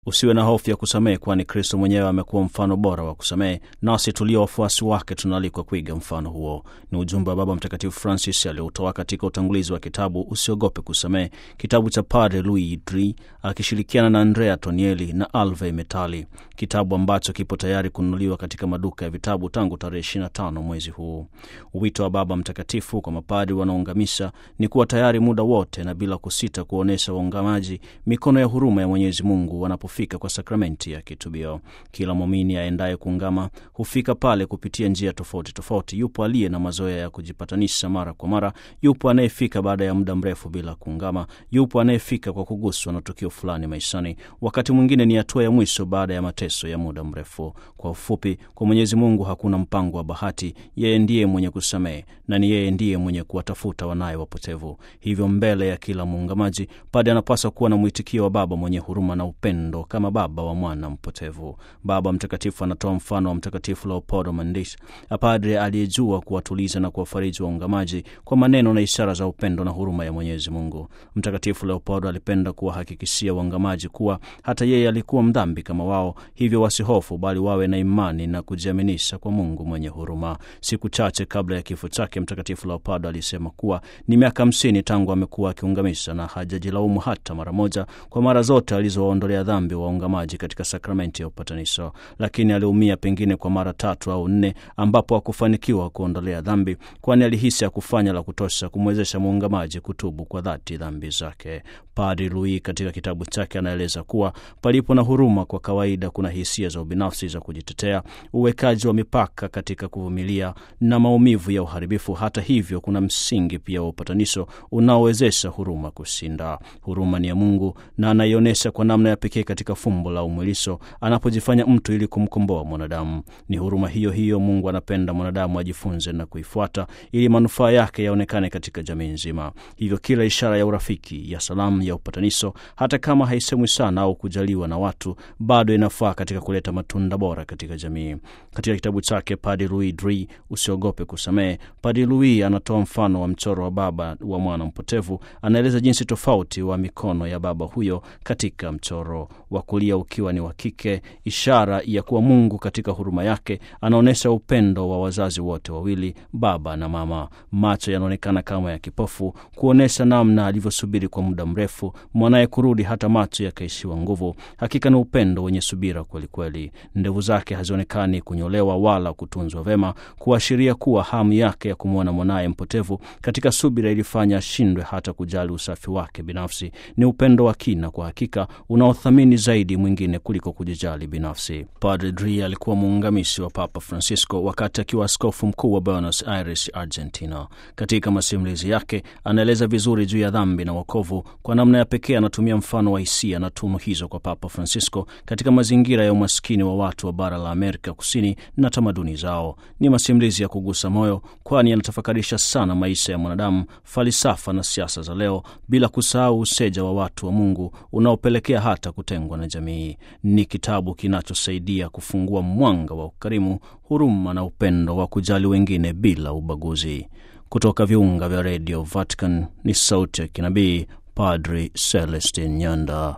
Usiwe na hofu ya kusamehe, kwani Kristo mwenyewe amekuwa mfano bora wa kusamehe, nasi tulio wafuasi wake tunaalikwa kuiga mfano huo. Ni ujumbe wa Baba Mtakatifu Francis aliotoa katika utangulizi wa kitabu Usiogope Kusamehe, kitabu cha Padre Louis Dri akishirikiana na Andrea Tonieli na Alve Metali, kitabu ambacho kipo tayari kununuliwa katika maduka ya vitabu tangu tarehe 25 mwezi huu. Wito wa Baba Mtakatifu kwa mapadi wanaoungamisha ni kuwa tayari muda wote na bila kusita kuonyesha waungamaji mikono ya huruma ya Mwenyezi Mungu wanapofika kwa sakramenti ya kitubio. Kila mwamini aendaye kuungama hufika pale kupitia njia tofauti tofauti. Yupo aliye na mazoea ya kujipatanisha mara kwa mara, yupo anayefika baada ya muda mrefu bila kuungama, yupo anayefika kwa kuguswa na tukio fulani maishani, wakati mwingine ni hatua ya mwisho baada ya mateso ya muda mrefu. Kwa ufupi, kwa Mwenyezi Mungu hakuna mpango wa bahati. Yeye ndiye mwenye kusamehe na ni yeye ndiye mwenye kuwatafuta wanaye wapotevu. Hivyo mbele ya kila muungamaji, pade anapaswa kuwa na mwitikio wa baba mwenye huruma na upendo kama baba wa mwana mpotevu. Baba Mtakatifu anatoa mfano wa Mtakatifu Leopoldo Mandish, padre aliyejua kuwatuliza na kuwafariji waungamaji kwa maneno na ishara za upendo na huruma ya Mwenyezi Mungu. Mtakatifu Leopoldo alipenda kuwahakikishia waungamaji kuwa hata yeye alikuwa mdhambi kama wao, hivyo wasihofu, bali wawe na imani na kujiaminisha kwa Mungu mwenye huruma. Siku chache kabla ya kifo chake, Mtakatifu Leopoldo alisema kuwa ni miaka hamsini tangu amekuwa akiungamisha na hajajilaumu hata mara moja kwa mara zote alizowaondolea dhambi waungamaji katika sakramenti ya upatanisho, lakini aliumia pengine kwa mara tatu au nne ambapo hakufanikiwa kuondolea dhambi, kwani alihisi hakufanya la kutosha kumwezesha muungamaji kutubu kwa dhati dhambi zake. Padri Louis katika kitabu chake anaeleza kuwa palipo na huruma, kwa kawaida kuna hisia za ubinafsi za kujitetea, uwekaji wa mipaka katika kuvumilia na maumivu ya uharibifu. Hata hivyo, kuna msingi pia wa upatanisho unaowezesha huruma kushinda. Huruma ni ya Mungu na anaionyesha kwa namna ya pekee katika fumbo la umwilisho anapojifanya mtu ili kumkomboa mwanadamu. Ni huruma hiyo hiyo Mungu anapenda mwanadamu ajifunze na kuifuata ili manufaa yake yaonekane katika jamii nzima. Hivyo kila ishara ya urafiki, ya salamu, ya upatanisho, hata kama haisemwi sana au kujaliwa na watu, bado inafaa katika kuleta matunda bora katika jamii. Katika kitabu chake Padre Louis Dri, Usiogope Kusamehe, Padre Louis anatoa mfano wa mchoro wa baba wa mwana mpotevu. Anaeleza jinsi tofauti wa mikono ya baba huyo katika mchoro, wa kulia ukiwa ni wa kike, ishara ya kuwa Mungu katika huruma yake anaonyesha upendo wa wazazi wote wawili, baba na mama. Macho yanaonekana kama ya kipofu, kuonyesha namna alivyosubiri kwa muda mrefu mwanaye kurudi, hata macho yakaishiwa nguvu. Hakika ni upendo wenye subira kwelikweli. Ndevu zake hazionekani kunyolewa wala kutunzwa vema, kuashiria kuwa hamu yake ya kumwona mwanaye mpotevu katika subira ilifanya ashindwe hata kujali usafi wake binafsi. Ni upendo wa kina kwa hakika, unaothamini zaidi mwingine kuliko kujijali binafsi. Padre Dri alikuwa muungamishi wa Papa Francisco wakati akiwa askofu mkuu wa Buenos Aires, Argentina. Katika masimulizi yake anaeleza vizuri juu ya dhambi na wokovu. Kwa namna ya pekee anatumia mfano wa hisia na tunu hizo kwa Papa Francisco katika mazingira ya umaskini wa watu wa bara la Amerika Kusini na tamaduni zao. Ni masimulizi ya kugusa moyo, kwani yanatafakarisha sana maisha ya mwanadamu, falsafa na siasa za leo, bila kusahau useja wa watu wa Mungu unaopelekea hata kutengwa na jamii. Ni kitabu kinachosaidia kufungua mwanga wa ukarimu, huruma na upendo wa kujali wengine bila ubaguzi. Kutoka viunga vya redio Vatican ni sauti ya kinabii Padri Celestin Nyanda.